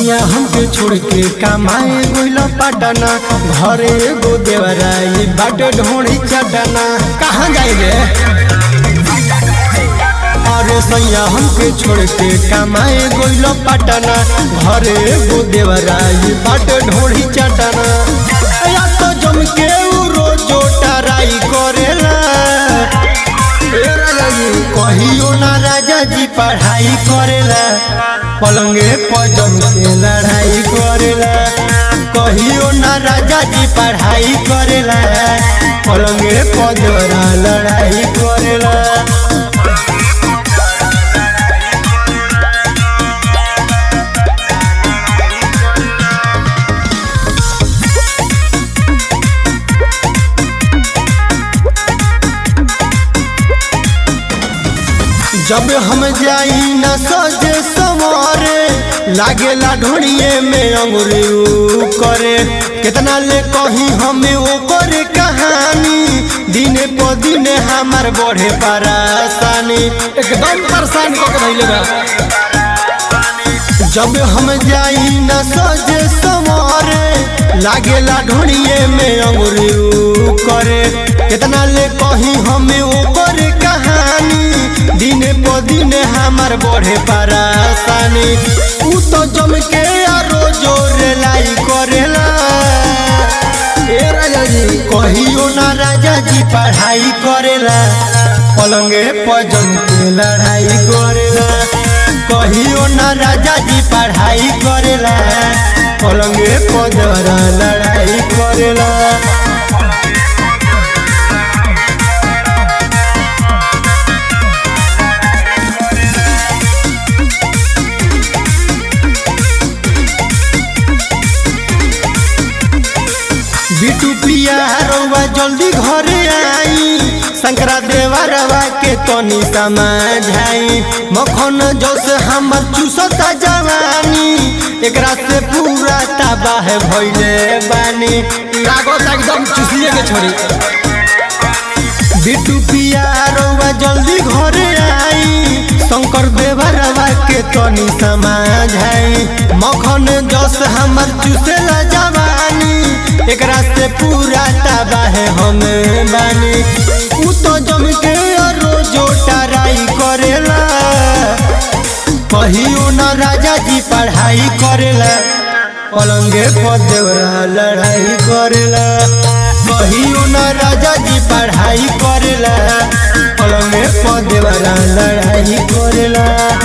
सैया हमके छोड़ के कमाए गोइल पटना घरे एगो देवराई बाटे ढोड़ी चटना कहाँ जाइले अरे सैया हमके छोड़ के कमाए गोइल पटना घरे एगो देवराई बाटे ढोड़ी चटना या तो जम के उ रोजो टराई करेला ए राजा जी कहियो ना राजा जी पढ़ाई करेला पलंगे पजम के लड़ाई करेला कहियो ना राजा जी पढ़ाई करेला पलंगे पजरा लड़ाई करेला जब हम जाई न सजे सवारे लागेला ढोड़िए में अंगुरी ऊ करे कितना ले कही हमें वो करे कहानी दिने प दिने हमार बढ़े परेशानी एकदम परेशान को के धइले बा जब हम जाई न सजे सवारे लागेला ढोड़िए में अंगुरी ऊ करे कितना ले कही हमें वो करे कहानी दिने प दिने हमार बढ़े परेशानी ऊ तो जम के रोजो रेलाई करेला ए राजा जी कहियो ना राजा जी पढ़ाई करेला पलंगे पजम के लड़ाई करेला कहियो ना राजा जी पढ़ाई करेला पलंगे पजरा लड़ाई करेला बिटू प्रिया रउआ जल्दी घरे आई शंकरा देवा रवा के तनी समझाई मखन जोश हमर चूसता जवानी एकरा से पूरा तबाह भइले बानी लागत एकदम चूसिए के छोड़ी बिटू पिया रउआ जल्दी घरे आई शंकर देवा रवा के तनी समझाई मखन जोश हमर चूसेला जवानी एकरा से पूरा तबाह हम बानी उ तो जम के रोजो टराई करेला कहियो ना राजा जी पढ़ाई करेला पलंगे पर देवरा लड़ाई करेला कहियो ना राजा जी पढ़ाई करेला पलंगे पर देवरा लड़ाई करेला